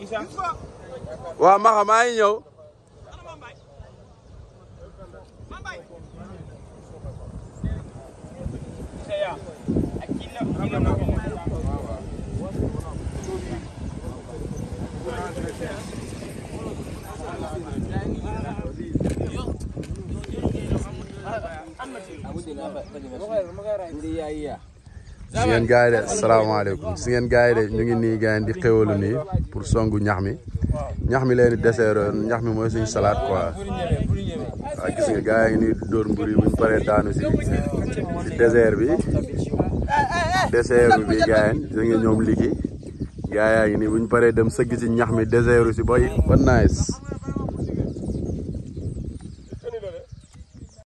waaw Maxa maa ngi ñëw si ngeen gars yi de asalaamaaleykum si ngeen gars yi de ñu ngi nii gars yi di xéwalu nii pour songu ñax mi ñax mi leen di dessert ñax mi mooy suñu salade quoi waaw gis nga gars yi ngi nii dóor mbur yi buñ paree daanu si si désert bi désert bi gars yi gis nga ñoom liggéey gars yaa ngi nii buñ paree dem sëgg si ñax mi désert si boy ba nice